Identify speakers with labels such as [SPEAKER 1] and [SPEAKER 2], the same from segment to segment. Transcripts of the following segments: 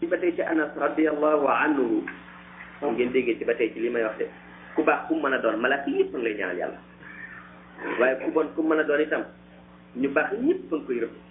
[SPEAKER 1] ci ba tey ci anas radiallahu anhu ngeen déggee ci ba tey ci li may wax de ku baax ku mën a doon malaaka yëpp a ngi lay ñaanal yàlla waaye ku bon ku mën a doon itam ñu baax ñëpp a ngi koy rëbb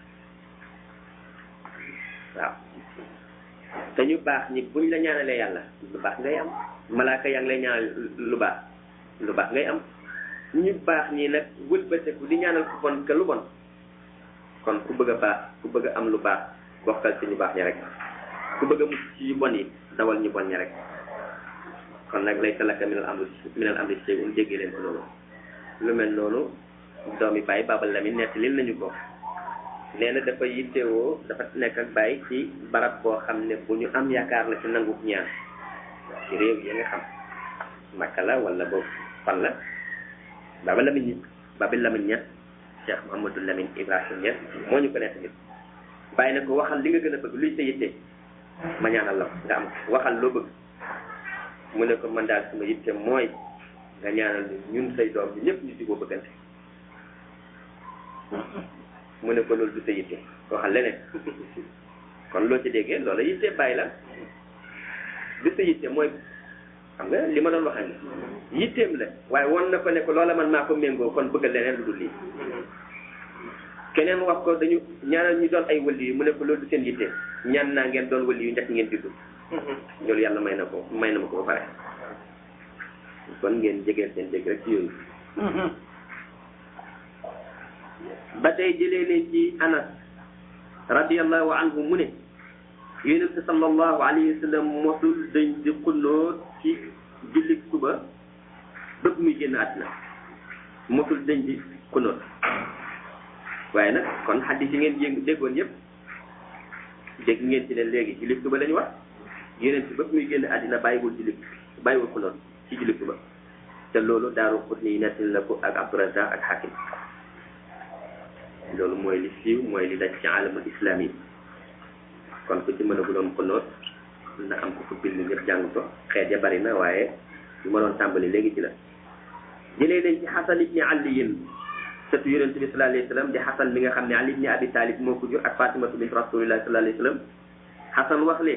[SPEAKER 1] waaw te ñu baax ñi buñ la ñaanalee yàlla lu baax ngay am malaaka yaa ngi lay ñaanal lu baax lu baax ngay am ñu baax ñi nag wëlbateku di ñaanal ku bon ke lu bon kon ku bëgg a baax ku bëgg a am lu baax bokkal ci ñu baax ñi rek ku bëgg a mucc ci yu bon yi dawal ñu bon ñi rek kon nag lay talaka minal amri minal amri shay'un déggee leen ko loolu lu mel noonu doomi bàyyi Babal Lamine nettalil nañu ko nee na dafa yittewoo dafa nekk ak bàyyi ci barab boo xam ne bu ñu am yaakaar la ci nangu ñaan ci réew yi nga xam Makka la wala boobu fan la Babal Lamine ñi Babal Lamine ña Cheikh Mouhamadou Lamine Ibrahim ña moo ñu ko nekk nit bàyyi na ko waxal li nga gën a bëgg luy sa yitte ma ñaanal la nga am waxal loo bëgg mu ne ko man daal sama yitte mooy nga ñaanal ñun say doom bi ñëpp ñu juboo bëggante mu ne ko loolu du sa yitte waxal leneen kon loo ci déggee loolu yitte bàyyi la du sa yitte mooy xam nga li ma doon waxee ni yitteem la waaye won na ko ne ko loola man maa ko méngoo kon bëgg leneen lu dul lii keneen wax ko dañu ñaanal ñu doon ay wëli yu mu ne ko loolu du seen yitte ñaan naa ngeen doon wëli yu njëkk ngeen juddu loolu yàlla may na ko may na ma ko ba pare kon ngeen jegeel seen dégg rek ci yooyu ba tey jëlee leen ci anas radiallahu anhu mu ne yonente sallallahu alayhi wa sallam mosul dañ di xulloo ci julli suba bëgg muy génn àddina mosul dañ di xulloo waaye nag kon xaddis yi ngeen yëng déggoon yëpp dégg ngeen ci ne léegi julli suba la ñu wax yeneen ci bëgg muy génn àddina bàyyiwul julli bàyyiwul xulloo ci julli suba te loolu daaru xut ni nettali la ko ak Abdurazaq ak Hakim loolu mooy li siiw mooy li daj ci alamul islam yi kon ku ci mën a guloon xulóot na am ko ko bind ñëpp jàng ko xeet ya bari na waaye lu ma doon tàmbali léegi ci la jëlee nañ ci xasan ibni aliyin sëtu yonente bi sallallahu alayhi wa sallam di xasan mi nga xam ne ali ibni abi talib moo ko jur ak fatimatu bint rasulillahi sallallahu alayhi wa sallam xasan wax leen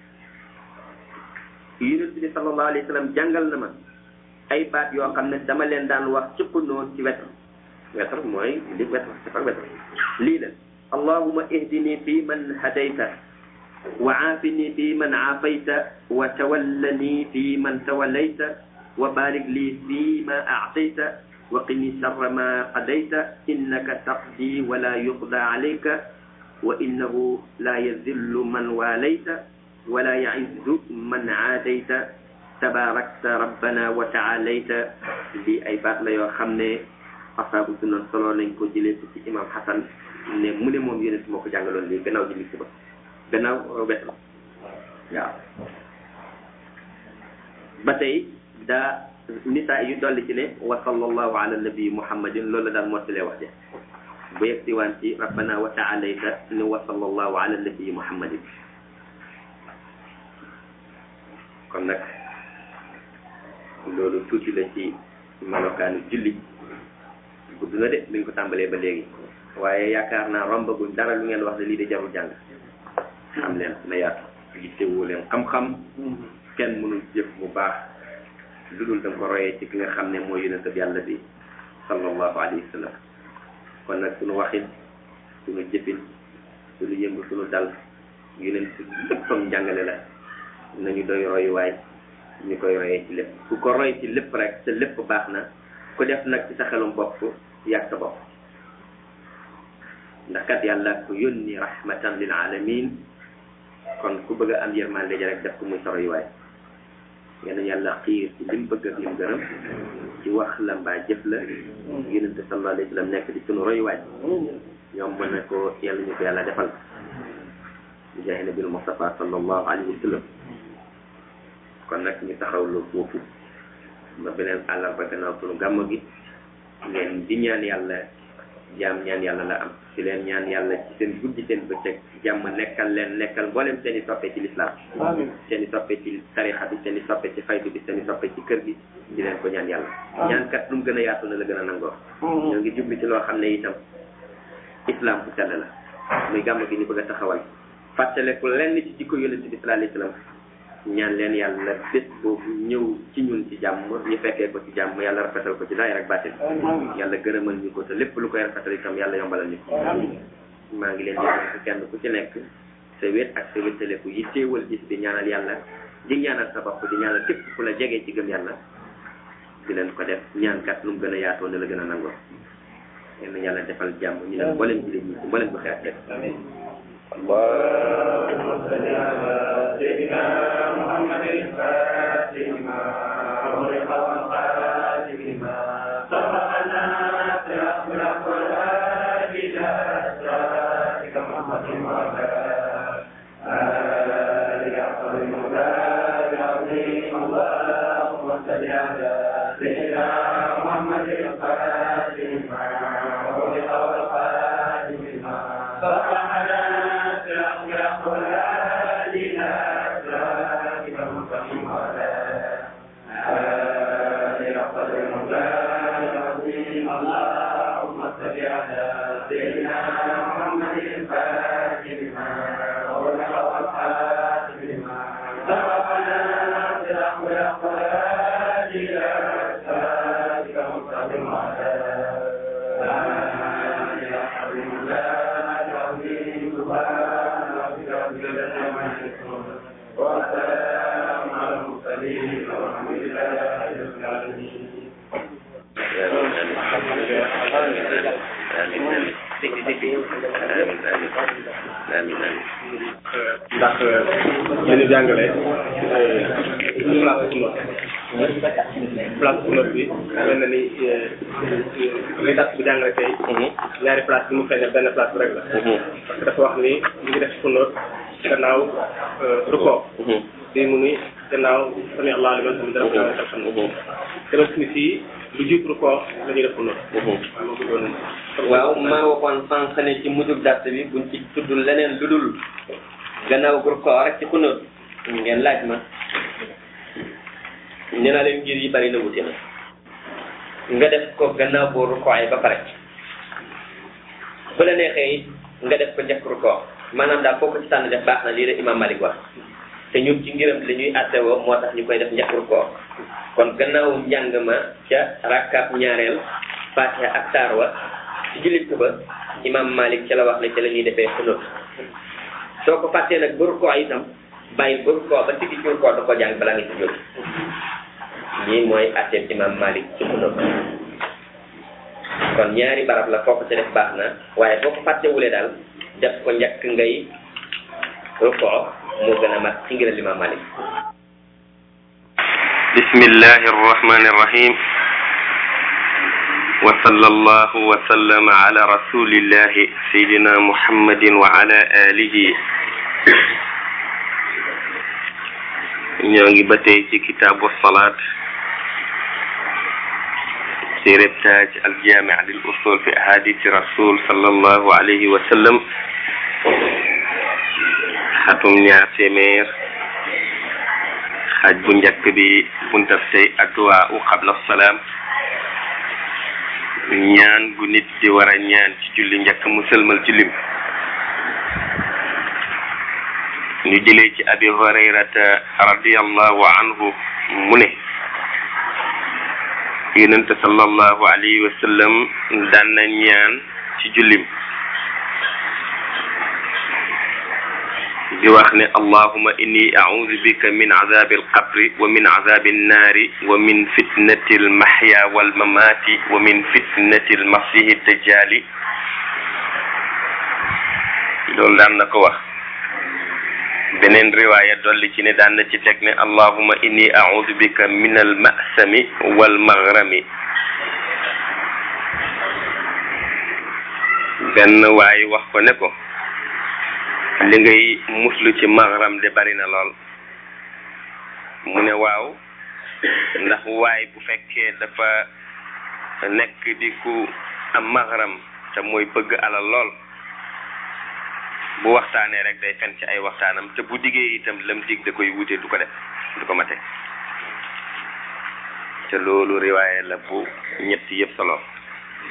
[SPEAKER 1] yonente bi sallallahu alayhi wa sallam jàngal na ma ay baat yoo xam ne dama leen daan wax ci xulóot ci wetam wetar mooy li wetar safar wetar lii la allahuma ihdini fi man hadayta wa aafini fi man aafayta wa tawallani fi man tawallayta wa barik li fi ma aatayta wa qini sharra ma qadayta innaka taqdi wa la yuqda alayka wa innahu la yazillu man walayta wa la yaizzu man aadayta tabarakta rabbana wa taalayta lii ay baat la yoo xam ne asaabu sunan solo nañ ko jëlee ko ci imam Hassan ne mu ne moom yonent moo ko jàngaloon lii gannaaw ji suba gannaaw wet la waaw ba tey daa nisaa yu dolli ci ne wa sallallahu ala nabi muhammadin loolu la daan mottalee wax ja bu yegg si waan ci rabbana wa taalayta ne wa sallallahu ala nabi muhammadin kon nag loolu tuuti la ci melokaanu julli gudd na de mi ngi ko tàmbalee ba léegi waaye yaakaar naa rombaguñ dara lu ngeen wax ne lii de jarul jàng xam leen na yaatu yittewoo leen xam-xam kenn mënul jëf bu baax lu dul da nga ko royee ci ki nga xam ne mooy yonent bi yàlla bi sallallahu alayhi wa sallam kon nag suñu waxin suñu jëfin suñu yëngu suñu dal yonent léppam njàngale la nañu doy royuwaay ñu koy royee ci lépp ku ko roy ci lépp rek te lépp baax na ku def nag ci sa xelum bopp yàgg sa bopp ndax kat yàlla ko yónni rahmatan lil alamin kon ku bëgg a am yërmande ja rek def ko muy sa royuwaay yal na yàlla xiir ci lim bëgg ak lim gërëm ci wax la mbaa jëf la yonente sallallahu alayhi wa sallam nekk di sunu royuwaay ñoom mën na ko yàlla ñu ko yàlla defal bi jaahi nabil Mustafa sallallahu alayhi wa sallam kon nag ñu taxawlu foofu ba beneen àllarba gannaaw sunu gàmm gi ngeen di ñaan yàlla jaam ñaan yàlla la am ci leen ñaan yàlla ci seen guddi seen bëccëg jàmm nekkal leen nekkal mboolem seen i soppe ci lislaam seen i soppe ci tarixa bi seen i soppe ci faydu bi seen i soppe ci kër gi di leen ko ñaan yàlla ñaan kat lu mu gën a yaatu na la gën a nangoo ñoo ngi jubli ci loo xam ne itam islam bu sell la muy gàmm gi ñu bëgg a taxawal fàttaleku lenn ci jikko yonent bi sallallahu alayhi wasallam ñaan leen yàlla bés boobu ñëw ci ñun ci jàmm ñu fekkee ko ci jàmm yàlla rafetal ko ci daay rek bàttin yàlla gërëmal ñu ko te lépp lu koy rafetal itam yàlla yombalal ñu ko maa ngi leen di wax kenn ku ci nekk sa wét ak sa wéttaleku yi téewal bis bi ñaanal yàlla di ñaanal sa bopp di ñaanal képp ku la jegee ci gëm yàlla di leen ko def ñaan kat lu mu gën a yaatoo ne la gën a nangoo yéen yàlla defal jàmm ñu ne mboolem jullit ñi mboolem bu xeet def
[SPEAKER 2] اللهم صل على سيدنا محمد الفاتح لما أغلق والخاتم لما سبقنا سيغفر والهادي إلى صراطك محمد وعلى آله أفضل المولى العظيم اللهم صل على سيدنا محمد الفاتح لما أغلق والخاتم لما سبقنا
[SPEAKER 3] ndax li ñu jàngale place sunna place sunna bi mel na ni li tax bu jàngale tey ñaari place bi mu feeñe benn place bi rek la parce que dafa wax ni ñu ngi def sunna gannaaw ruko di mu ni gannaaw sami allah liman hamid rabbana lakal hamd dama ni fii lu jiit ruko la ñuy def sunna waaw ma bëggoon
[SPEAKER 1] waaw maa waxoon sànq ne ci mujjub dàtt bi buñ ci tudd leneen lu dul gannaaw groupe ko rek ci xunóot ngeen laaj ma nee naa leen ngir yi bari na wuti na nga def ko gannaaw boo rukkooy ba pare bu la neexee it nga def ko njëkk rukkoo maanaam daal foo ko ci tànn def baax na lii la imam Malik wax te ñun ci ngiram li ñuy attewoo moo tax ñu koy def njëkk rukkoo kon gannaaw njàng ma ca rakkaab ñaareel fatiha ak saar wa ci jullit ba imam Malik ca la wax ne ca la ñuy defee xunóot soo ko fàttee nag ba rukkoo itam bàyyi ba rukkoo ba siggi ci rukkoo da ko jàng balaa nga ci jóg lii mooy atteeb imam Malik ci xunóot kon ñaari barab la foo ko ca def baax na waaye boo ko fàttewulee daal def ko njëkk ngay rukkoo moo gën a mat ci ngiral imam Malik
[SPEAKER 4] bismillahi arrahmani arrahim وصلى الله وسلم على رسول الله سيدنا محمد وعلى آله ñoo ngi ba tey ci kitaabu salaat ci reptaaj al jaami lil usul fi ahadisi rasul sallallahu alayhi wa sallam xatum ñaar téeméer xaaj bu njëkk bi buntab tey adduwaa u qabla salaam ñaan gu nit di war a ñaan ci julli njëkk mu sëlmal ci lim ñu jëlee ci abi hurayrata radiallahu anhu mu ne yonente sallallahu alayhi wa sallam daan na ñaan ci jullim di wax ne allahuma inni audu bika min azabi alqabri wa min azabi annaari wa min fitnati almahya walmamati wa min fitnati almasihi dajjali loolu daan na ko wax beneen riwaaya dolli ci ne daan na ci teg ne allahuma inni audu bika min almasami walmagrami benn waay wax ko ne ko li ngay muslu ci maghram de bari na lool mu ne waaw ndax waay bu fekkee dafa nekk di ku am maghram te mooy bëgg alal lool bu waxtaanee rek day fen ci ay waxtaanam te bu diggee itam lam dig da koy wute du ko def du ko mate te loolu riwaaye la bu ñett yëpp solo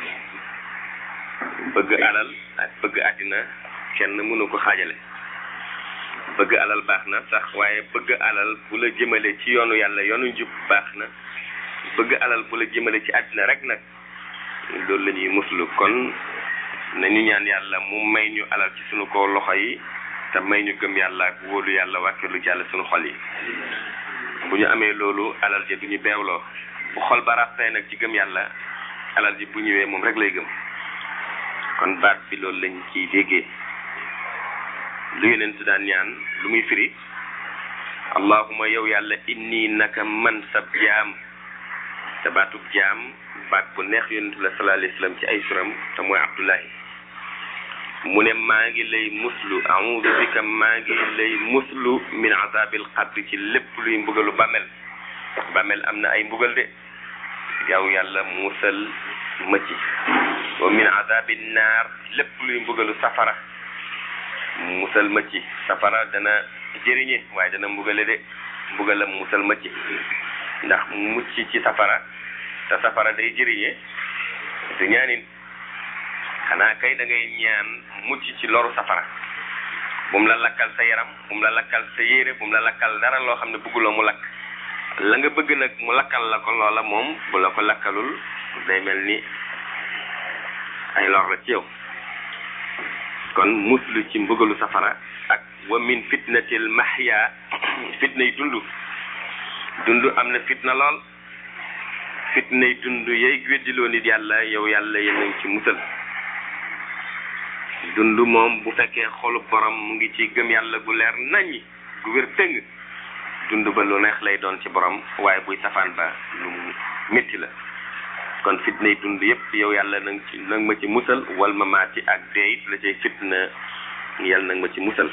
[SPEAKER 4] bëgg alal ak bëgg àddina kenn mënu ko xaajale bëgg alal baax na sax waaye bëgg alal bu la jëmale ci yoonu yàlla yoonu njub baax na bëgg alal bu la jëmale ci àddina rek nag loolu la ñuy muslu kon nañu ñaan yàlla mu may ñu alal ci sunu ko loxo yi te may ñu gëm yàlla ak wóolu yàlla wàkkilu jàll sunu xol yi bu ñu amee loolu alal ji du ñu beewloo bu xol ba ràppee nag ci gëm yàlla alal ji bu ñëwee moom rek lay gëm kon baat bi loolu lañ ciy déggee lu yeneen su daan ñaan lu muy firi allahuma yow yàlla inni naka man sab jaam te baatub jaam baat bu neex yonentu la sallallahu alayhi wasallam ci ay suram te mooy abdullahi mu ne maa ngi lay muslu a'udhu bika maa ngi lay muslu min azabil qabri ci lépp luy mbugalu bàmmel bàmmel am na ay mbugal de yow yàlla musal ma ci wa min azabin naar lépp luy mbugalu safara musal ma ci safara dana jëriñe waaye dana mbugale de mbugalam musal ma ci ndax mucc ci safara te safara day jëriñe du ñaanin xanaa kay da ngay ñaan mucc ci loru safara bu mu la lakkal sa yaram bu mu la lakkal sa yére bu mu la lakkal dara loo xam ne bëgguloo mu lakk la nga bëgg nag mu lakkal la ko loola moom bu la ko lakkalul day mel ni ay lor la ci yow kon muslu ci mbëggalu safara ak wa min fitnatil mahya fitna yi dund dund am na fitna lool fitna yi dund yay weddiloo nit yàlla yow yàlla yéen nañ ci musal dund moom bu fekkee xolu borom mu ngi ci gëm yàlla gu leer naññi gu wér tëng dund ba lu neex lay doon ci borom waaye buy safaan ba lu métti la kon fitna yi dund yépp yow yàlla nang ci nang ma ci musal wal ma maati ak dee it la cay fitna yàlla nang ma ci musal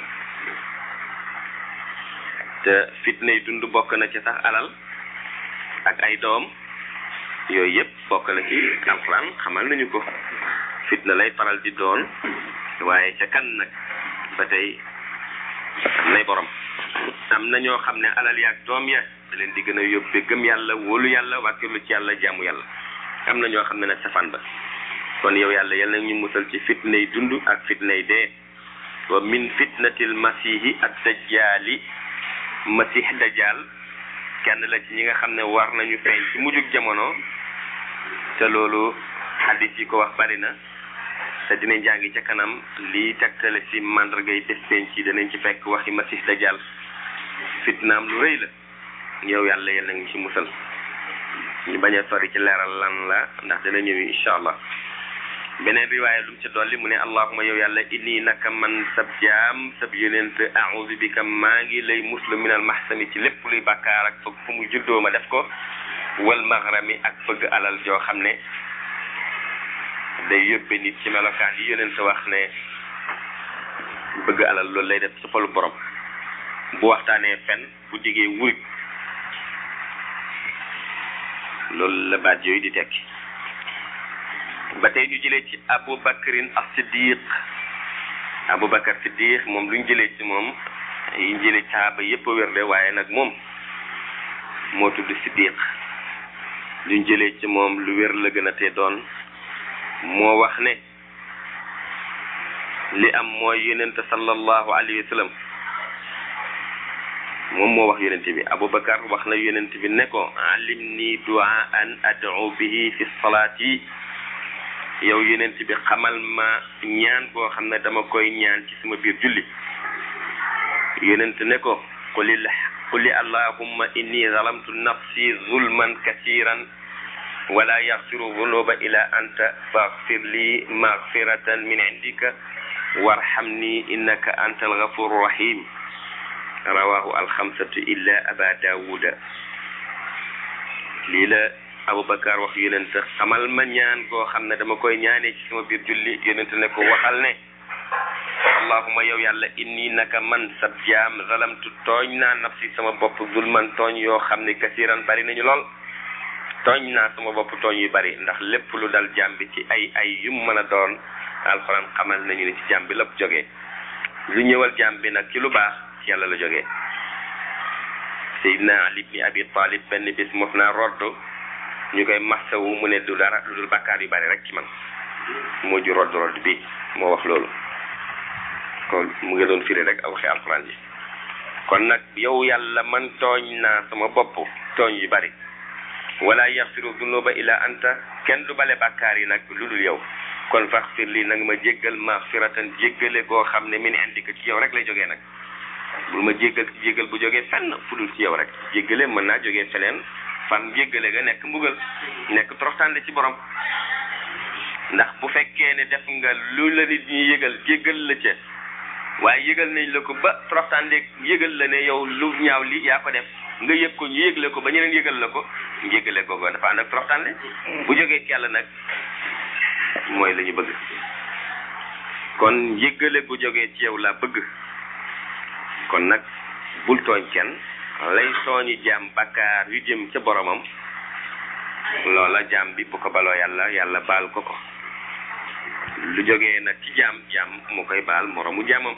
[SPEAKER 4] te fitna yi dund bokk na ci sax alal ak ay doom yooyu yépp bokk na ci alxuraan xamal nañu ko fitna lay faral di doon waaye ca kan nag ba tey am nay borom am na ñoo xam ne alal yaak doom ya da leen di gën a yóbbe gëm yàlla wóolu yàlla wàkkilu ci yàlla jaamu yàlla am na ñoo xam ne nag safaan ba kon yow yàlla yal na ñu musal ci fitnay dund ak fitnay dee wa min fitnatil masihi ak dajjaali masih dajjaal kenn la ci ñi nga xam ne war nañu feeñ ci mujjug jamono te loolu hadis yi ko wax bari na te dinañ jàngi ca kanam lii tegtale ci màndargay bés penc ci danañ ci fekk waxi masih dajjaal fitnaam lu rëy la yow yàlla yal na ñu ci musal ñu bañ a sori ci leeral lan la ndax dana ñëw incha allah beneen riwaaya lu mu ci dolli mu ne allahuma yow yàlla inni naka man sab jaam sab yonent a'udhu bika maa ngi lay muslu minal mahsami ci lépp luy bàkkaar ak fëgg fu mu juddoo ma def ko wal maghrami ak fëgg alal joo xam ne day yóbbe nit ci melokaan yi yonent wax ne bëgg alal loolu lay def ci xolu borom bu waxtaanee fen bu diggee wuruj loolu la baat yooyu di tekki ba tey ñu jëlee ci Abu Bakrin as-Siddiq Abu Bakar Siddiq moom lu ñu jëlee ci moom yi ñu jëlee caaba yépp a wér de waaye nag moom moo tudd Siddiq lu ñu jëlee ci moom lu wér la gën a te doon moo wax ne li am mooy yonente sallallahu alayhi wa sallam moom moo wax yonent bi aboubacar wax na yonent bi ne ko alim ni duaan ad'u bihi fi salaati yow yonent bi xamal ma ñaan boo xam ne dama koy ñaan ci sama biir julli yonent ne ko qulil quli allahumma inni zalamtu nafsi zulman kasiran wala yaxfiru zunuba ila anta faghfir li maghfiratan min indika warhamni innaka anta alghafuru rahim rawahu alxamsatu illa aba daawuda lii la aboubacar wax yonent xamal ma ñaan goo xam ne dama koy ñaanee ci sama biir julli yonent ne ko waxal ne allahuma yow yàlla inni naka man sab jaam zalamtu tooñ naa nafsi sama bopp zulman tooñ yoo xam ne kasiran bari nañu lool tooñ naa sama bopp tooñ yu bari ndax lépp lu dal jaam bi ci ay ay yum mën a doon alxuraan xamal nañu ne ci jaam bi lépp jógee lu ñëwal jaam bi nag ci lu baax ci yàlla la jógee Seydina Ali ibn Abi Talib benn bis mos naa roddu ñu koy massawu mu ne du dara lu dul bakkaar yu bari rek ci man moo ju rodd rodd bi moo wax loolu kon mu ngi doon firi rek a waxee alxuraan ji kon nag yow yàlla man tooñ naa sama bopp tooñ yu bari wala yaxfiru dunuba illa anta kenn du bale bàkkaar yi nag lu dul yow kon faxfir lii nag ma jéggal maxfiratan jéggale goo xam ne min indika ci yow rek lay jógee nag bul ma jéggal jéggal bu jógee fenn fu dul ci yow rek jéggale mën naa jógee feneen fan jéggale ga nekk mbugal nekk toroxtaande ci borom ndax bu fekkee ne def nga lu la nit ñi yëgal jéggal la ca waaye yëgal nañ la ko ba toroxtaande yëgal la ne yow lu ñaaw li yaa ko def nga yëg ko ñu yëgle ko ba ñeneen yëgal la ko njégale googu dafa ànd ak toroxtaande bu jógee ci yàlla nag mooy la ñu bëgg kon yëgale bu jógee ci yow laa bëgg kon nag bul tooñ kenn lay tooñi jaam bakkaar yu jëm ca boromam loola jaam bi bu ko baloo yàlla yàlla baal ko ko lu jógee nag ci jaam jaam mu koy baal moromu jaamam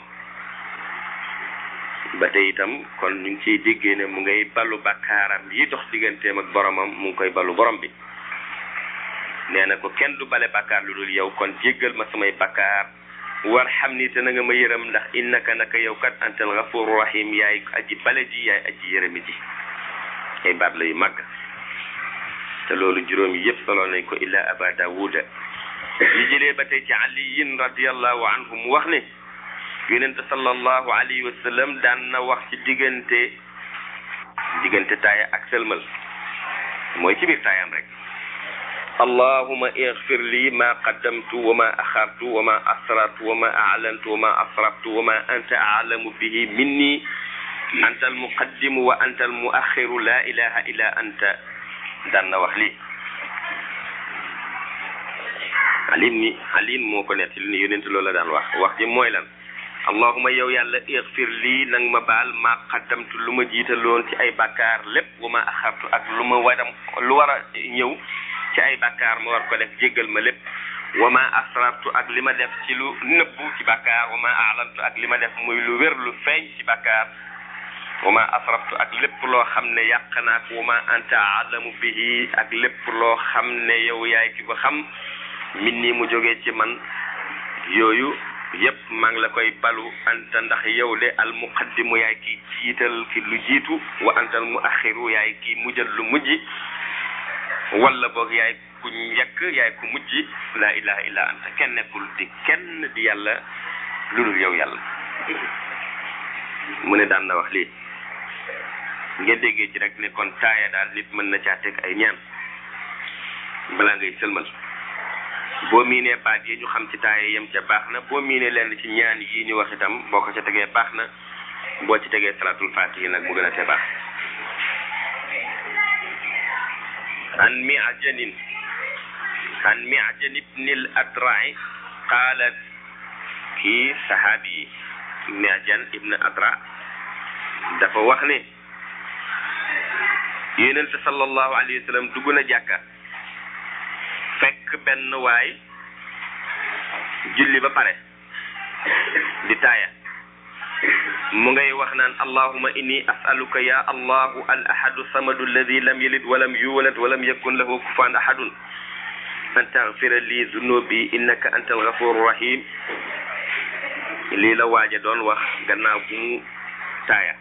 [SPEAKER 4] ba tey itam kon ñu ngi ciy déggee ne mu ngay balu bakkaaram yi dox digganteem ak boromam mu ngi koy balu borom bi nee na ko kenn du bale bakkaar lu dul yow kon jéggal ma samay bakkaar war xam ni te na nga ma yërëm ndax innaka naka yow kat antal gafuru rahim yaay aji bale ji yaay aji yërëmi ji ay baat la yu màgg te loolu juróom yi yëpp solo nañ ko illa aba daawuda li jëlee ba tey ci aliyin radiallahu anhu mu wax ne yonente sallallahu alayhi wa sallam daan na wax ci diggante diggante taaya ak sëlmal mooy ci biir taayam rek allahuma igfir li ma qaddamtu wa ma axartu wa ma asrartu wa ma a'lantu wa ma asraftu wa ma anta a'lamu bihi minni anta almuqaddimu wa anta almuaxiru la ilaha illa anta daan na wax lii alim ni alim moo ko nettali ni yonent loolu la daan wax wax ji mooy lan allahuma yow yàlla igfir lii nang ma baal ma qaddamtu lu ma jiitaloon ci ay bàkkaar lépp wa ma axartu ak lu ma waram lu war a ñëw ci ay bàkkaar ma war ko def jéggal ma lépp wa ma asrartu ak li ma def ci lu nëbbu ci bàkkaar wa ma aalantu ak li ma def muy lu wér lu feeñ ci bàkkaar wa ma asraftu ak lépp loo xam ne yàq naa ko wa ma anta alamu bihi ak lépp loo xam ne yow yaay ki ko xam min nii mu jógee ci man yooyu yépp maa ngi la koy balu anta ndax yow de al muqaddimu yaay ki jiital ki lu jiitu wa anta al muaxiru yaay ki mujjal lu mujj wala boog yaay ku njëkk yaay ku mujj laa ilaha illa anta kenn nekkul di kenn di yàlla lu dul yow yàlla mu ne daan na wax lii ngeen déggee ci rek ne kon taaya daal nit mën na caa teg ay ñaan balaa ngay sëlmal boo miinee baat yi ñu xam ci taaya yem ca baax na boo miinee lenn ci ñaan yi ñu wax itam boo ko ca tegee baax na boo ci tegee salatul fatihi nag mu gën a te baax عن معجن عن معجن بن الأدرع قالت كي صحابي معجن ابن أدرع dafa wax ne yonent sallallahu alayhi wa sallam dugg na jàkka fekk benn waay julli ba pare di taaya mu ngay wax naan allahuma inni asaluka ya allahu al ahadu samadu alladi lam yalid walam yuwalad walam yakun lahu kufan ahadun an taghfira li zunubi innaka anta alghafuru rahim lii la waaja doon wax gannaaw bu mu taaya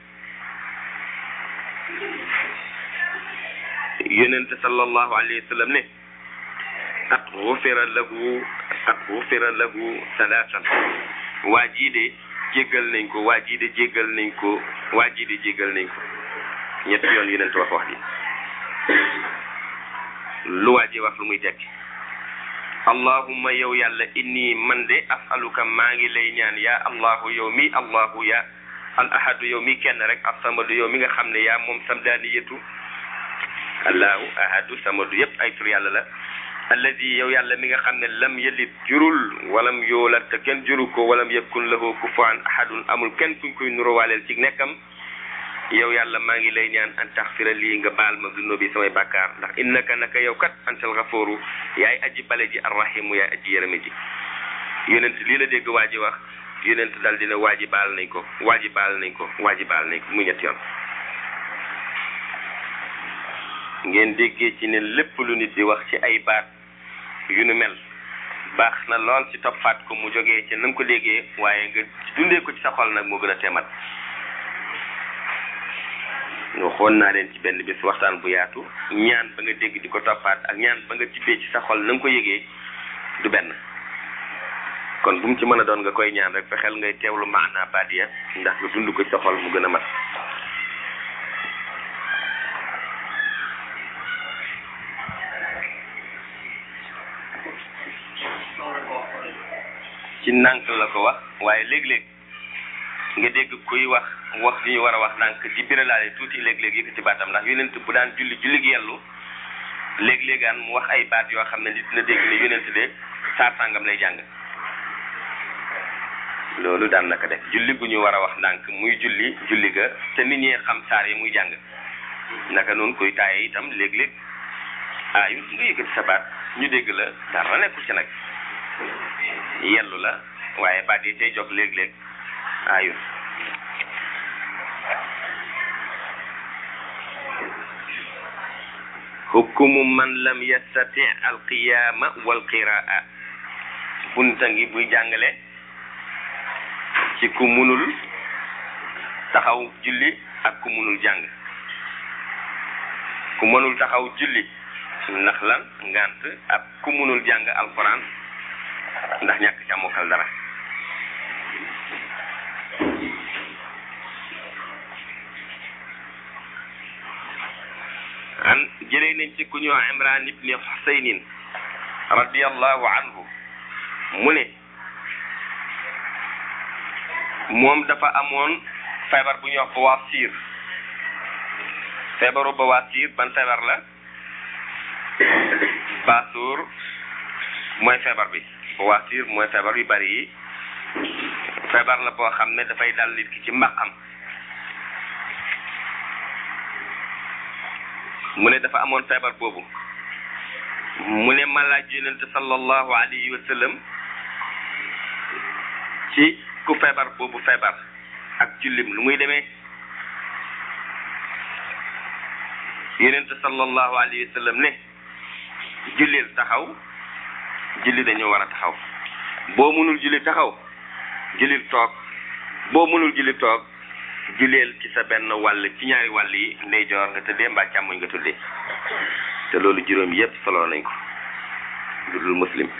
[SPEAKER 4] yonente sallallahu alayhi wa sallam ne qad ghufira lahu qad ghufira lahu salaasan waa jii de jéggal nañ ko waa jii de jéggal nañ ko waa jii de jéggal nañ ko ñetti yoon yonent wax wax ji lu waa ji wax lu muy tekki allahumma yow yàlla inni man de asaluka maa ngi lay ñaan yaa allahu yow mi allahu ya al ahadu yow mi kenn rek as-samadu yow mi nga xam ne yaa moom samdaaniyatu allahu ahadu samadu yépp ay tur yàlla la alladi yow yàlla mi nga xam ne lam yalid jurul walam yoolat te kenn juru ko walam yakun lahu kufuwan ahadun amul kenn kuñ koy nuróowaaleel ci nekkam yow yàlla maa ngi lay ñaan an taxfira lii nga baal ma zunubi samay bàkkaar ndax innaka naka yow kat antal xafooru yaay aji bale ji arrahimu yaay aji yërëme ji yonent lii la dégg waa ji wax yonent dal dina waa ji baal nañ ko waa ji baal nañ ko waa ji baal nañ ko mu ñett yoon ngeen déggee ci ne lépp lu nit di wax ci ay baat yu nu mel baax na lool ci toppaat ko mu jógee ci na nga ko déggee waaye nga dundee ko ci sa xol nag moo gën a teemat waxoon naa leen ci benn bis waxtaan bu yaatu ñaan ba nga dégg di ko toppaat ak ñaan ba nga tibbee ci sa xol na nga ko yëgee du benn kon bu mu ci mën a doon nga koy ñaan rek fexeel ngay teewlu maana baadiya ndax nga dund ko ci sa xol mu gën a mat ci nànk la ko wax waaye léeg-léeg nga dégg kuy wax wax li ñu war a wax nànk di biralaale tuuti léeg-léeg yëkkati baatam ndax yonent bu daan julli julli gi yellu léeg-léegaan mu wax ay baat yoo xam ne nit dina dégg ne yonent de saar sàngam lay jàng loolu daan naka def julli gu ñu war a wax ndànk muy julli julli ga te nit ñi xam saar yi muy jàng naka noonu koy taaye itam léeg-léeg aayu nga yëkkati sa baat ñu dégg la dara nekkul ci nag yellu la waaye baat yi tey jóg léeg-léeg aayu hukumu man lam yastati alqiyaama walqiraa bunta ngi buy jàngale ci ku munul taxaw julli ak ku munul jàng ku mënul taxaw julli ndax lan ngant ak ku munul jàng alquran ndax ñàkk ca mokkal dara an jëlee nañ ci ku ñëw imran ibni xusaynin radiallahu anhu mu ne moom dafa amoon feebar bu ñuy wax bawaasiir feebaru bawaasiir ban feebar la baasuur mooy feebar bi bawaasiir mooy feebar yu bari yi feebar la boo xam ne dafay dal nit ki ci mbaqam mu ne dafa amoon feebar boobu mu ne ma laaj yonente sallallahu alayhi wa sallam ci ku feebar boobu feebar ak jullim lu muy demee yonente sallallahu alayhi wa sallam ne jullil taxaw julli dañoo war a taxaw boo mënul julli taxaw jullil toog boo mënul julli toog julleel ci sa benn wàll ci ñaari wàll yi ndeyjoor nga tëddee mbaa càmmoñ nga tuddee te loolu juróom yépp solo nañ ko lu dul muslim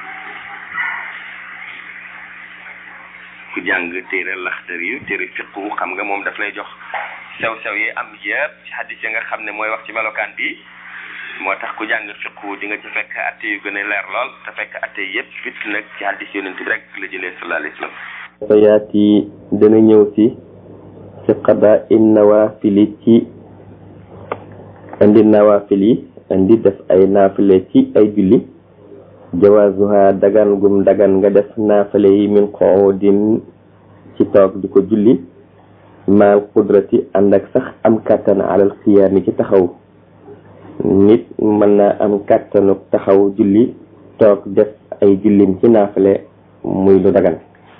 [SPEAKER 4] ku jàng téere laxtar yu téere fiqu xam nga moom daf lay jox sew-sew yi am yépp ci xaddis ya nga xam ne mooy wax ci melokaan bi moo tax ku jàng fiqu di nga ci fekk atte yu gën a leer lool te fekk atte yépp fit nag ci xaddis yonent bi rek la jëlee sallallahu alayhi wa sallam
[SPEAKER 5] sayaati dana ñëw si ci qada in nawaafili ci indi nawaafili indi def ay naafile ci ay julli jawaazuha dagan gum dagan nga def naafile yi min qoodin ci toog di ko julli maal qudrati ànd ak sax am kàttan alal xiyaami ci taxaw nit mën na am kàttanu taxaw julli toog def ay jullim ci naafile muy lu dagan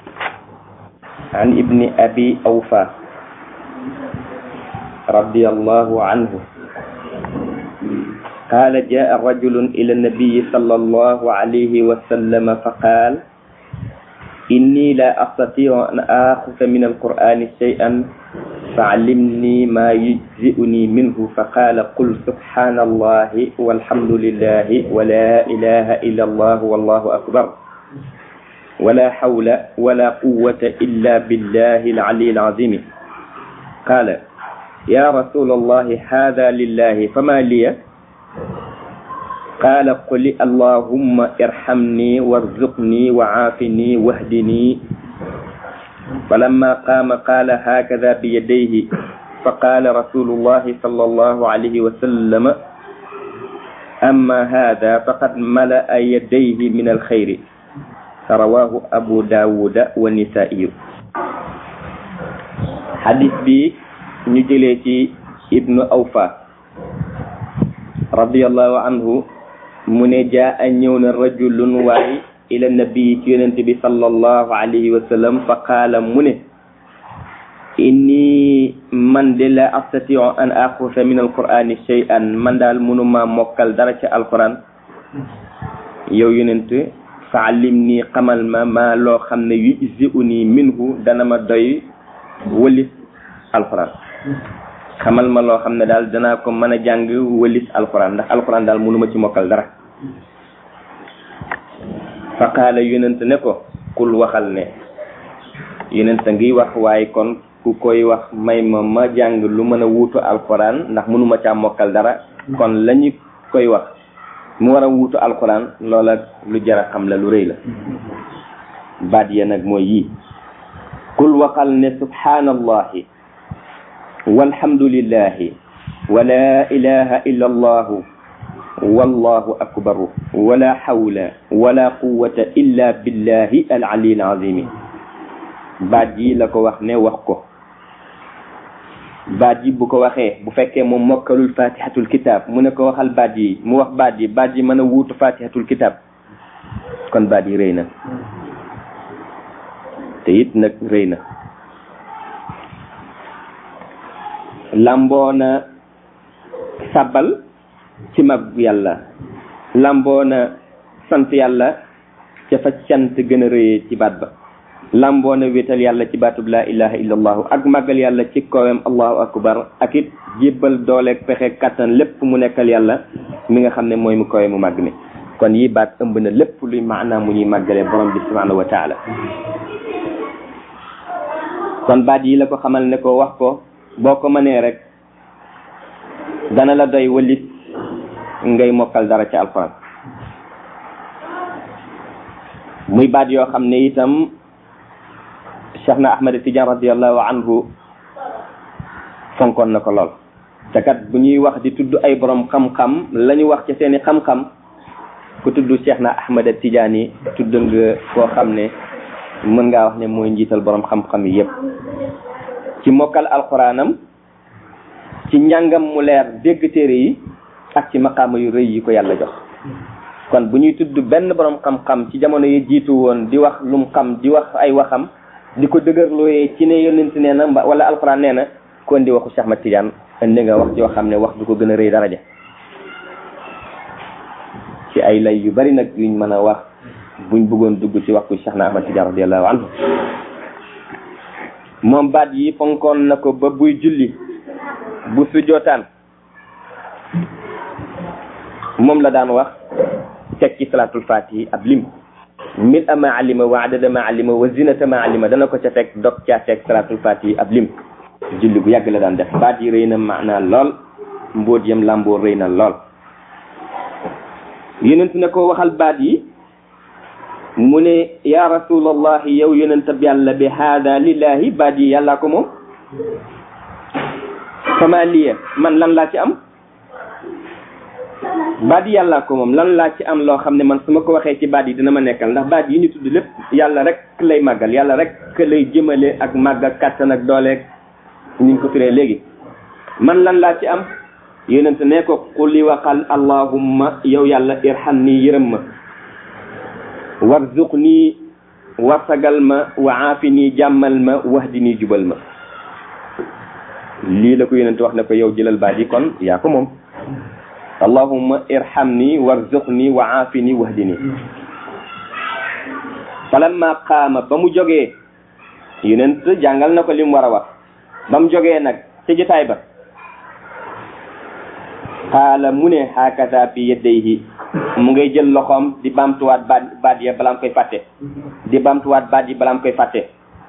[SPEAKER 5] an ibni abi awfa رضي الله عنه قال جاء رجل إلى النبي صلى الله عليه وسلم فقال إني لا أستطيع أن آخذ من القرآن شيئا فعلمني ما يجزئني منه فقال قل سبحان الله والحمد لله ولا إله إلا الله والله أكبر ولا حول ولا قوة إلا بالله العلي العظيم قال يا رسول الله هذا لله فما لي قال قل اللهم ارحمني وارزقني وعافني واهدني فلما قام قال هكذا بيديه فقال رسول الله صلى الله عليه وسلم أما هذا فقد ملأ يديه من الخير رواه أبو داود والنسائي حديث بي ñu jëlee ci ibnu awfa radiallahu anhu mu ne jaa a ñëw na rajulun waay ila nabii ci yonente bi sallallahu alayhi wa sallam fa qaala mu ne inni man de la astatiu an axusa min alqurani shay'an man daal mënuma mokkal dara ci alquran yow yonent fa allim nii xamal ma ma loo xam ne yujzi'uni minhu dana ma doy wëlis alquran xamal ma loo xam ne daal danaa ko mën a jàng wëlis alquran ndax alquran daal mënuma ci mokkal dara fa qaala yonent ne ko kul waxal ne yonent ngi wax waaye kon ku koy wax may ma ma jàng lu mën a wuutu alquran ndax mënuma caa mokkal dara kon lañu koy wax mu war a wuutu alquran loola lu jara xam la lu rëy la baat ya nag mooy yii kul waxal ne subhanallahi walhamdulillahi wa la ilaha illa allahu wallahu akbaru wala hawla wala quwwata illa billahi al ali al azimi baat yi la ko wax ne wax ko baat yi bu ko waxee bu fekkee moom mokkalul fatihatul kitab mu ne ko waxal baat yi mu wax baat yi baat yi mën a wuutu fatihatul kitab kon baat yi rëy na te it nag rëy na lamboona sàbbal ci mag yàlla lamboona sant yàlla ca fa cant gën a rëyee ci baat ba lamboona wéetal yàlla ci baatub laa ilaha illa allahu ak màggal yàlla ci kowem allahu akbar ak it jébbal dooleeg pexe kàttan lépp mu nekkal yàlla mi nga xam ne mooy mu kowe mu màgg mi kon yi baat ëmb na lépp luy maanaam mu ñuy màggalee borom bi subhanahu wa taala kon baat yi la ko xamal ne ko wax ko boo ko mënee rek dana la doy walit ngay mokkal dara ci alxuraan muy baat yoo xam ne itam Cheikh na Ahmed Tidiane radiallahu anhu fonkoon na ko lool te kat bu ñuy wax di tudd ay borom xam-xam la ñu wax ci seeni xam-xam ku tudd Cheikh na Ahmed Tidiane yi tudd nga koo xam ne mën ngaa wax ne mooy njiital borom xam-xam yi yépp ci mokkal alxuraanam ci njàngam mu leer dégg téere yi ak ci maqaama yu rëy yi ko yàlla jox kon bu ñuy tudd benn borom xam-xam ci jamono yi jiitu woon di wax lum xam di wax ay waxam di ko dëgërlooyee ci ne yonent nee na wala alxuraan nee na kon di waxu Cheikh Ahmad Tidiane indi nga wax joo xam ne wax du ko gën a rëy daraja ci ay lay yu bari nag yuñ mën a wax buñ bëggoon dugg ci waxtu Cheikh na Ahmad Tidiane radiallahu anhu moom baat yi fonkoon na ko ba buy julli bu sujjootaan moom la daan wax teg ci salaatul fatihi ab lim mil ama alima wa adada ma alima wa zinata ma alima dana ko ca teg dog caa teg salaatul fatihi ab lim julli bu yàgg la daan def baat yi rëy na maanaa lool mbóot yam làmboo rëy na lool yonent ne ko waxal baat yi mu ne ya rasulallahi yow yonentab yàlla bi haada lillahi baat yi yàllaa ko moom fama liya man lan laa ci am baat yi yàllaa ko moom lan laa ci am loo xam ne man su ma ko waxee ci baat yi dina ma nekkal ndax baat yi ñu tudd lépp yàlla rek lay màggal yàlla rek lay jëmale ak màgg ak kàttan ak dooleeg ni ñu ko firee léegi man lan laa ci am yonent ne ko quli waxal allahumma yow yàlla irham nii yërëm ma warzuq nii warsagal ma wa aafi nii jàmmal ma wahdi nii jubal ma lii la ko yonent wax ne ko yow jëlal baat yi kon yaa ko moom allahumma irhamni warzuqni wa aafini wahdini falamma qaama ba mu jógee yonent jàngal na ko li mu war a wax ba mu jógee nag ci jotaay ba qaala mu ne hakata fi yadayhi mu ngay jël loxoom di bamtuwaat baat baat ya balaa mu koy fàtte di bamtuwaat baat yi balaa mu koy fàtte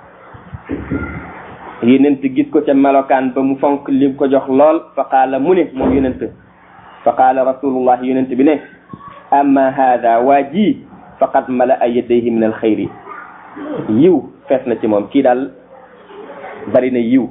[SPEAKER 5] yonent gis ko ca melokaan ba mu fonk li ko jox lool fa qaala mu ne moom yonent fa qaala rasulullah yonent bi ne amma hada waa ji faqad mala a yadayhi min alxayri yiw fees na ci moom kii daal bari na yiw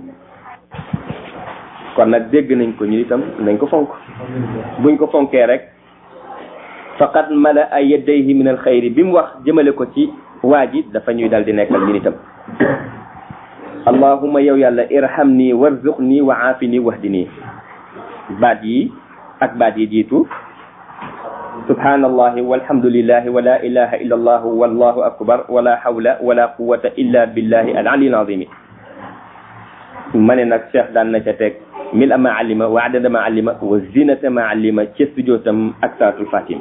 [SPEAKER 5] kon nag dégg nañ ko ñu itam nañ ko fonk buñ ko fonkee rek faqad mala a yadayhi min alxayri bi mu wax jëmale ko ci waa ji dafa ñuy dal di nekkal ñun itam allahumma yow yàlla irhamni warzuqni wa aafini wahdini baat yi ak baat yi jiitu subhanallahi walhamdulillahi wa la ilaha illa allah wallahu akbar wala hawla wala quwwata illa billahi al ali al azimi ma ne nag cheikh daan na ca teg mil ama alima wa adada ma alima wa zinata ma alima ca sujootam ak salatul fatim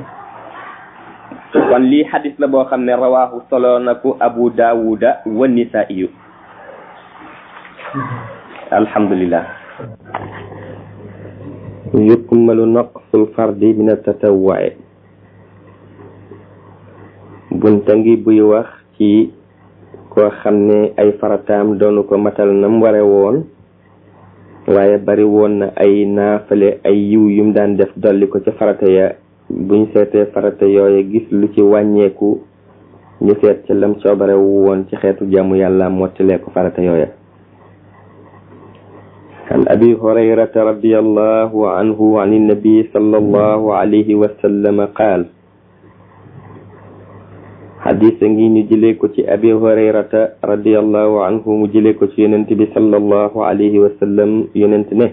[SPEAKER 5] kon lii xadis la boo xam ne rawaahu solo na ko abu daawuda wa nisaiyu alhamdulillah yukmalu naqsul fardi min atatawwu'i bunta ngi buy wax ci koo xam ne ay farataam doonu ko matal nam ware woon waaye bari woon na ay naafale ay yiw yum daan def dolli ko ca farata ya buñ seetee farata yooye gis lu ci wàññeeku ñu seet ca lam coobare woon ci xeetu jàmm yàlla mottilee ko farata yooya عن أبي هريرة رضي الله عنه عن النبي صلى الله عليه وسلم قال حديث نجي نجليكو تي أبي هريرة رضي الله عنه مجليكو تي يننتبي صلى الله عليه وسلم يننتنه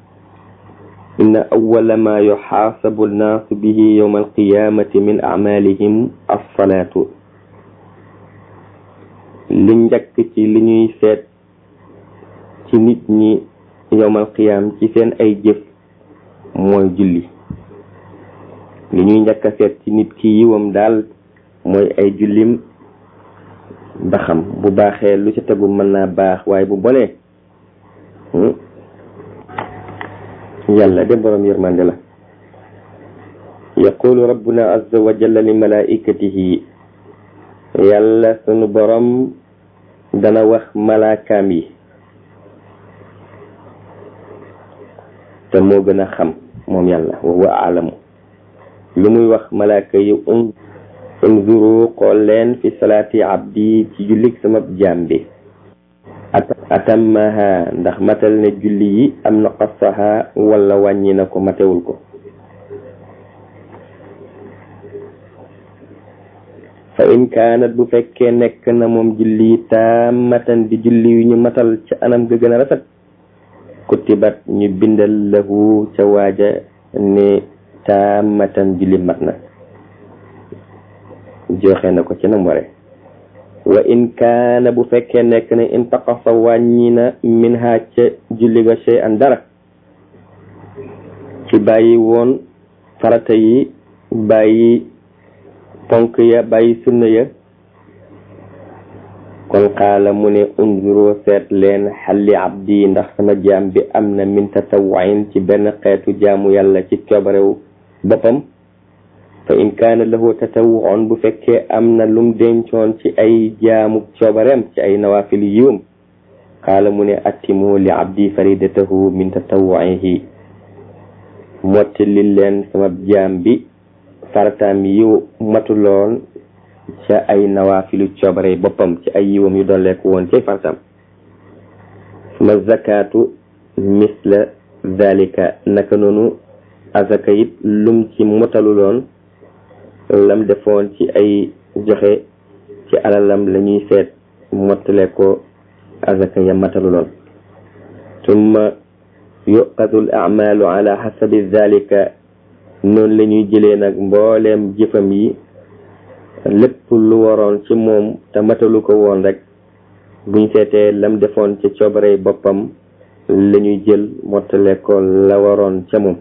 [SPEAKER 5] إن أول ما يحاسب الناس به يوم القيامة من أعمالهم الصلاة لنجك تي لنيي سيت ci nit ñi yowmal qiyaam ci seen ay jëf mooy julli li ñuy njëkk a seet ci nit ki yiwam daal mooy ay jullim ba xam bu baaxee lu ca tegu mën naa baax waaye bu bonee yàlla de borom yërmande la yaqulu rabbuna azza wa jalla li malaikatihi yàlla sunu borom dana wax malaakaam yi te moo gën a xam moom yàlla wa huwa aalamu lu muy wax malaaka yi un unzuru xool leen fi salaati abdi ci jullik sama jaam bi atammaha ndax matal ne julli yi am na qasaha wala wàññi na ko matewul ko fa in kaanat bu fekkee nekk na moom julli yi taamatan di julli yu ñu matal ca anam ga gën a rafet kutibat ñu bindal lahu ca waaja ne taamatan julli mat na joxe na ko ci nam ware wa in kaana bu fekkee nekk na in taqasa wàññi na min ha ca julli ga shay an dara ci bàyyi woon farata yi bàyyi ponk ya bàyyi sunna ya kon xaala mu ne unzuro seet leen xalli abdi ndax sama jaam bi am na min tatawwain ci benn xeetu jaamu yàlla ci coobarew boppam fa in kaana lahu tatawwuun bu fekkee am na lum dencoon ci ay jaamu coobareem ci ay nawafil yiwam xaala mu ne attimu li abdi faridatahu min tatawwuihi mottali leen sama jaam bi farataam yiw matuloon ca ay nawaafilu coobare boppam ci ay yiwam yu dolleeku woon ci fartam suma zakatu misla zalika naka noonu azaka it lum ci motaluloon lam defoon ci ay joxe ci alalam la ñuy seet mottale ko azaka ya mataluloon summa yuqadu al amalu ala xasabi zalika noonu la ñuy jëlee nag mbooleem jëfam yi lépp lu waroon ci moom te matalu ko woon rek buñ seetee lam defoon ci coobare boppam la ñuy jël mottale ko la waroon ca moom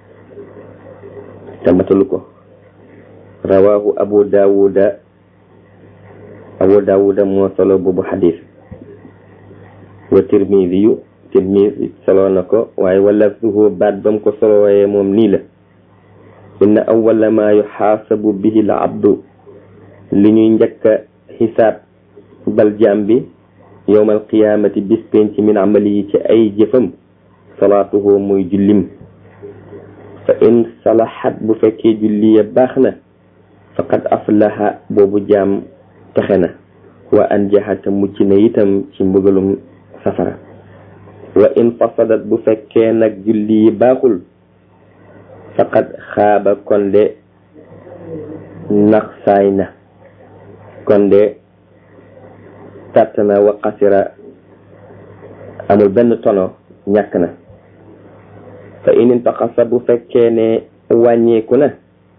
[SPEAKER 5] te matalu ko rawahu abu daawuda abu daawuda moo solo boobu xadis wa tirmidi yu tirmidi solo na ko waaye wala suhu baat bam ko solowee moom nii la inna awwala ma yuxaasabu bihi al abdu li ñuy njëkk a xisaab bal jaam bi yowmal qiyaamati bis penc min amali yi ci ay jëfam salaatuhu muy jullim fa in salaxat bu fekkee julli ya baax na faqad aflaha boobu jaam texe na wa anjaxata mucc na itam ci mbugalum safara wa in fasadat bu fekkee nag julli yi baaxul faqad xaaba konde nax saay na konde tàtt na wa xasira amul benn tono ñàkk na fa in intaqasa bu fekkee ne wàññeeku na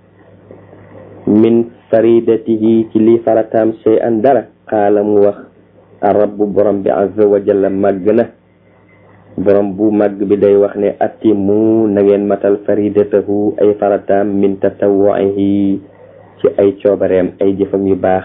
[SPEAKER 5] min faridatihi ci li farataam shay an dara xaala mu wax rabbu borom bi azza wa jalla màgg na borom bu màgg bi day wax ne atimu na ngeen matal faridatahu ay farataam min tatawwuihi ci ay coobareem ay jëfam yu baax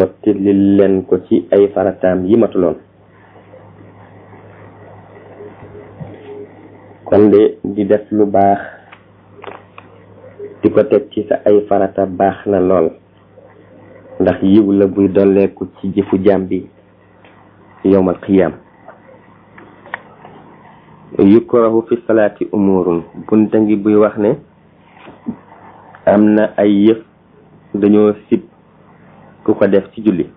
[SPEAKER 5] mottali leen ko ci ay farataam yi matuloon kon de di def lu baax di ko teg ci sa ay farata baax na lool ndax yiw la buy dolleeku ci jëfu jaam bi yowmal qiyaam yukrahu fi salaati umurun bunta ngi buy wax ne am na ay yëf dañoo sib ku ko def ci julli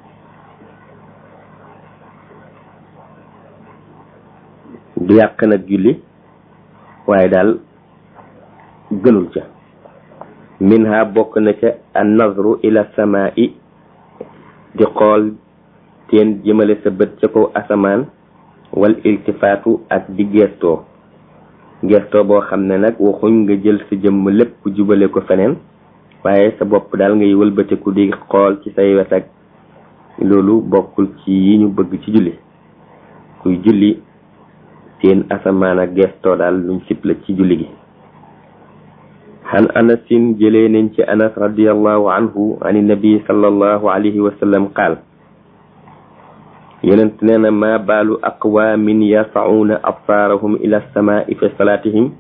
[SPEAKER 5] du yàq nag julli waaye daal gënul ca minha bokk na ca an nazru ila samaa'i di xool teen jëmale sa bët ca kaw asamaan wal iltifaatu ak di gestoo gestoo boo xam ne nag waxuñ nga jël sa jëmm lépp jubale ko feneen waaye sa bopp daal ngay wëlbatiku di xool ci say wet ak loolu bokkul ci yi ñu bëgg ci julli kuy julli seen asamaan ak gestoo daal luñ sib la ci julli gi xan anasin jëlee nañ ci anas radiallahu anhu an nabi sallallahu alayhi wa sallam qaal yonent nee na ma baalu aqwaamin yarfa'uuna absaarahum ila samaai fi salaatihim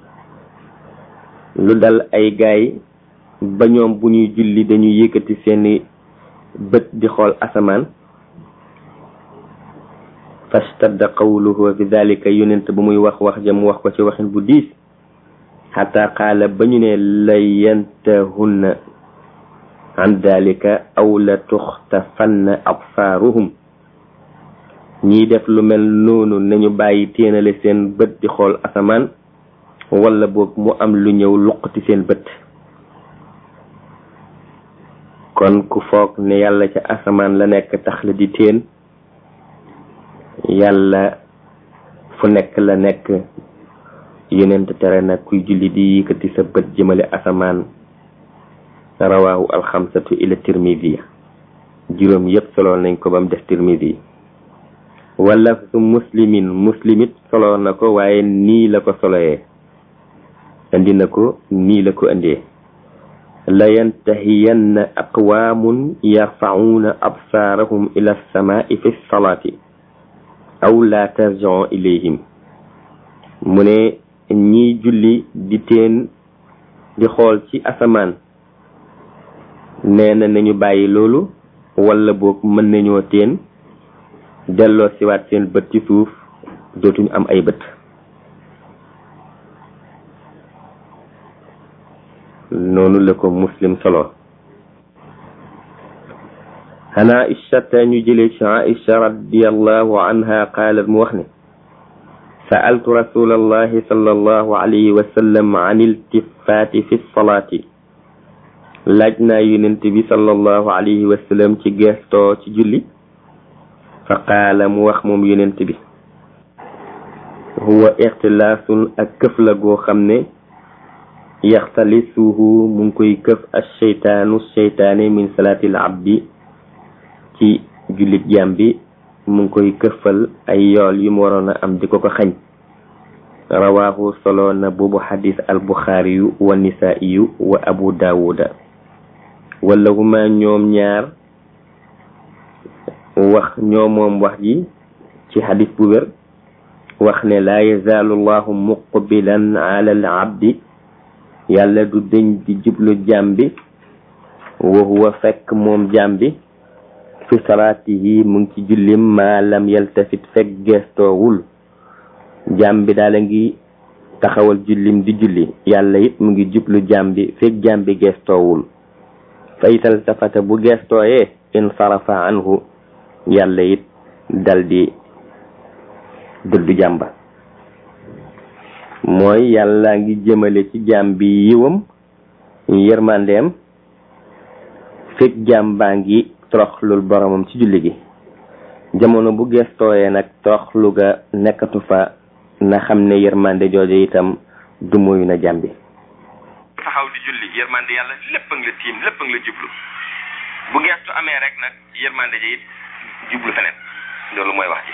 [SPEAKER 5] lu dal ay gaay ba ñoom bu ñuy julli dañuy yëkkati seeni bët di xool asamaan fastadda qawluhu fi dalika yonent bu muy wax wax jam wax ko ci waxin bu diis xataa qaala ba ñu ne la yantahunna an dalika aw la tuxtafanna absaaruhum ñiy def lu mel noonu nañu bàyyi téenale seen bët di xool asamaan wala boog mu am lu ñëw luqati seen bët kon ku foog ne yàlla ca asamaan la nekk tax la di teen yàlla fu nekk la nekk yonent tere nag kuy julli di yëkkati sa bët jëmale asamaan rawaahu alxamsatu ila tirmidi juróom yépp solo nañ ko ba mu def tirmidi wala su muslimin muslimit solo na ko waaye nii la ko soloyee indi na ko nii la ko indee la yantahiyanna aqwaamun yarfa'uuna absaarahum ila samaai fi salaati aw la tarji'u ilayhim mu ne ñiy julli di teen di xool ci asamaan nee na nañu bàyyi loolu wala boog mën nañoo teen delloo siwaat seen bët ci suuf dootuñu am ay bët noonu la ko muslim solo xanaa ishata ñu jëlee ci aisha radiallahu anha qaalat mu wax ne sa'altu rasulallahi sallallahu alayhi wa sallam an iltifaati fi salaati laaj naa yonent bi sallallahu alayhi wa sallam ci gestoo ci julli fa qaala mu wax moom yonent bi huwa ixtilaasun ak këf la goo xam ne yaxtalisuhu mu ngi koy këf ak seytaanu seytaane min salaatil abdi ci jullit jaam bi mu ngi koy këfal ay yool yu mu waroon a am di ko ko xañ rawaahu solo na boobu xadis al buxaariyu wa nisaiyu wa abu daawuda wala huma ñoom ñaar wax ñoo moom wax ji ci xadis bu wér wax ne laa yazaalu llahu muqbilan ala al abdi yàlla du dëñ di jublu jaam bi wa huwa fekk moom jaam bi fi salaatihi mu ngi ci jullim maa lam yaltafit fekk geestoowul jaam bi daala ngi taxawal jullim di julli yàlla it mu ngi jublu jaam bi fekk jaam bi geestoowul fa ital tafata bu geestooyee insarafa anhu yàlla it dal di dëddu jàmba mooy yàlla ngi jëmale ci jaam bi yiwam yërmandeem fekk jaam baa ngi toroxlul boromam ci julli gi jamono bu gestooyee nag toroxlu ga nekkatu fa na xam ne yërmande jooju itam du moyu na jaam bi
[SPEAKER 4] taxaw di julli yërmande yàlla lépp a ngi la tiim lépp a ngi la jublu bu gestu amee rek nag yërmande ji it jublu feneen loolu mooy wax ji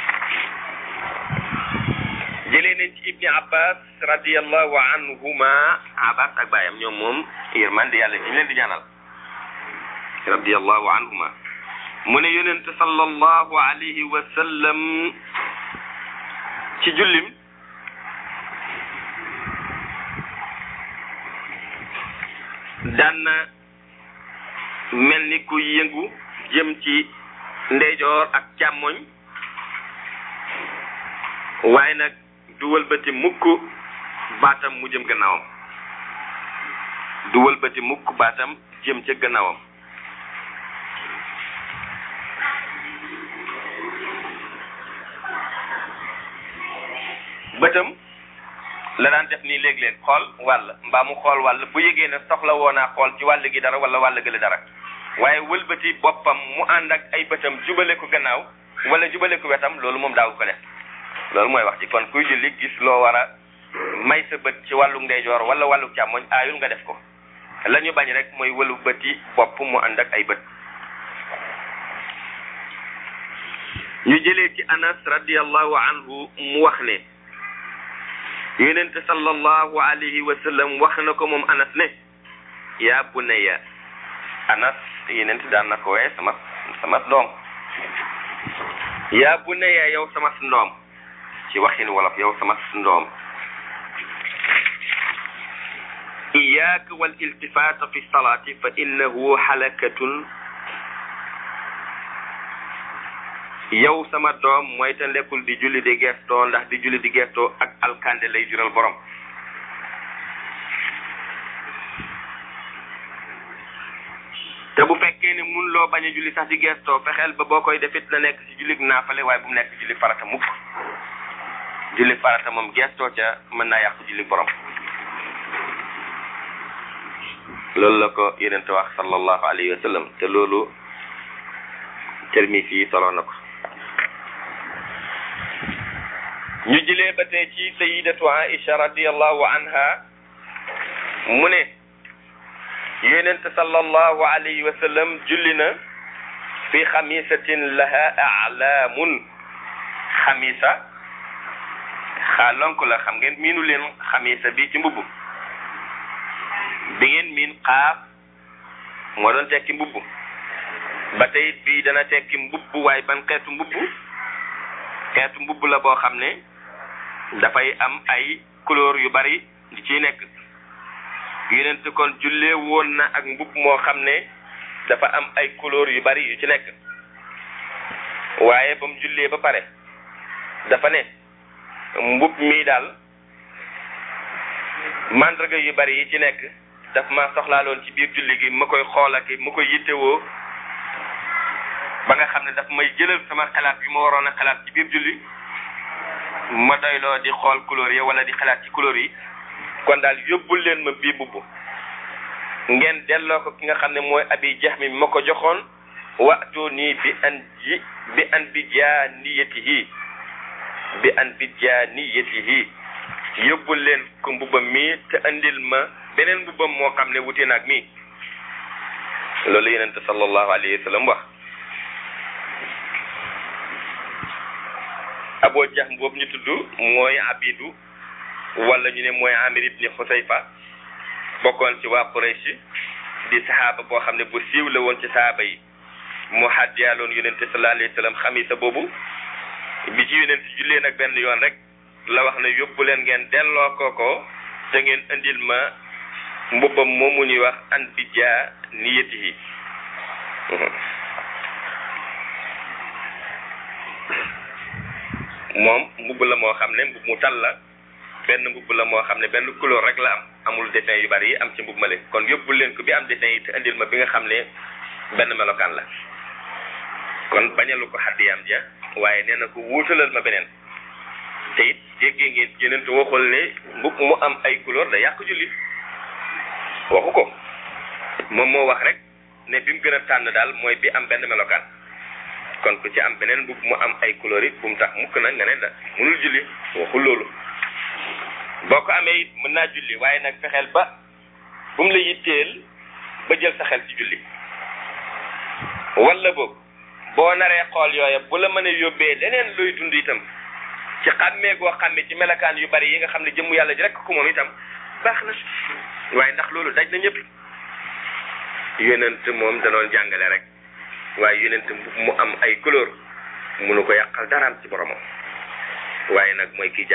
[SPEAKER 4] jëlee nañ ci ibni abbas radiallahu anhuma abbas ak baayam ñoom moom yërmande yàlla ji ñu leen di ñaanal radiallahu anhuma mu ne yonent sallallahu alayhi wa sallam ci jullim daan na mel ni ku yëngu jëm ci ndeyjoor ak càmmoñ waaye nag du wëlbati mukk baatam mu jëm gannaawam du wëlbati mukk baatam jëm ca gannaawam bëtam la daan def nii léeg-léeg xool wàll mbaa mu xool wàll bu yëgee ne soxla woo naa xool ci wàll gi dara wala wàll gële dara waaye wëlbati boppam mu ànd ak ay bëtam jubale ko gannaaw wala jubale ko wetam loolu moom daaw ko def loolu mooy wax ci kon kuy julli gis loo war a may sa bët ci wàllu ndeyjoor wala wàllu càmmoñ aayul nga def ko la ñu bañ rek mooy wëlu bëti bopp mu ànd ak ay bët ñu jëlee ci anas radiallahu anhu mu wax ne yonente sallallahu alayhi wa sallam wax na ko moom anas ne yaa bunayya anas yonente daan na ko wee sama sama doom yaa bunayya yow sama ndoom ci waxin wolof yow sama ndoom iyaaka wal iltifaata fi salaati fa innahu halakatun yow sama doom mooy te lekkul di julli di gestoo ndax di julli di gestoo ak alkande lay jural borom te bu fekkee ne mun loo bañ a julli sax di gestoo fexeel ba boo koy defit na nekk ci julli naafale waaye bu mu nekk julli farata mukk julli farata moom gestoo ca mën naa yàqu julli borom loolu la ko yenente wax sallallahu alayhi wa sallam te loolu termis yi solo na ko ñu jëlee ba tey ci sayidatu aisha radiallahu anha mu ne yonente sallallahu alayhi wa sallam julli na fi xamisatin laha alaamun xamisa xaalonk la xam ngeen miinu leen xamisa bi ci mbubb bi ngeen miin xaaf moo doon tekki mbubb ba tey bii dana tekki mbubb waaye ban xeetu mbubb xeetu mbubb la boo xam ne dafay am ay couleur yu bari di ciy nekk yonent kon jullee woon na ak mbubb moo xam ne dafa am ay couleur yu bari yu ci nekk waaye ba mu jullee ba pare dafa ne mbubb mii daal mandarga yu bari yi ci nekk daf ma soxlaaloon ci biir julli gi ma koy xool ak ma koy yittewoo ba nga xam ne daf may jëlal sama xalaat bi ma waroon a xalaat ci biir julli ma doyloo di xool couleur yi wala di xalaat ci couleur yi kon daal yóbbul leen ma bii bubb ngeen delloo ko ki nga xam ne mooy abi jax mi ma ko joxoon waxtu nii bi an ji bi an bi jaaniyatihi bi an bi jaaniyatihi yóbbul leen ko mbubbam mii te andil ma beneen mbubbam moo xam ne wute naag mii loolu yonente sallallahu alayhi wa sallam wax aboo jax boobu ñu tudd mooy abidu wala ñu ne mooy amir ibni xusayfa bokkoon ci waa Quraysh di saxaaba boo xam ne bu siiw la woon ci saxaaba yi mu xaddiyaaloon yonente sallallahu alayhi wa sallam xamisa boobu bi ci yonente jullee nag benn yoon rek la wax ne yóbbu leen ngeen delloo ko ko te ngeen indil ma mbubbam moomu ñuy wax an bi jaa niyatihi moom mbubb la moo xam ne mbubb mu tal la benn mbubb la moo xam ne benn couleur rek la am amul dessin yu bari yi am ci mbubb ma leen kon yóbbul leen ko bi am dessin yi te indil ma bi nga xam ne benn melokaan la kon bañalu ko xaddiyaam ja waaye nee na ko wuutalal ma beneen te it jéggee ngeen yeneen te waxul ne mbubb mu am ay couleur da yàq julli waxu ko moom moo wax rek ne bi mu gën a tànn daal mooy bi am benn melokaan kon ku ci am beneen mbubb mu am ay couleur it bu mu tax mukk nag nga ne da mënul julli waxul loolu boo ko amee it mën naa julli waaye nag fexeel ba bu mu la yitteel ba jël sa xel ci julli wala boog boo naree xool yooya bu la mën a yóbbee leneen luy dund itam ci xàmmee goo xàmmee ci melakaan yu bari yi nga xam ne jëmm yàlla ji rek ko moom itam baax na waaye ndax loolu daj na ñëpp yonent moom danoon jàngale rek waaye yonent mu am ay couleur munu ko yàqal daraam ci boromam waaye nag mooy kii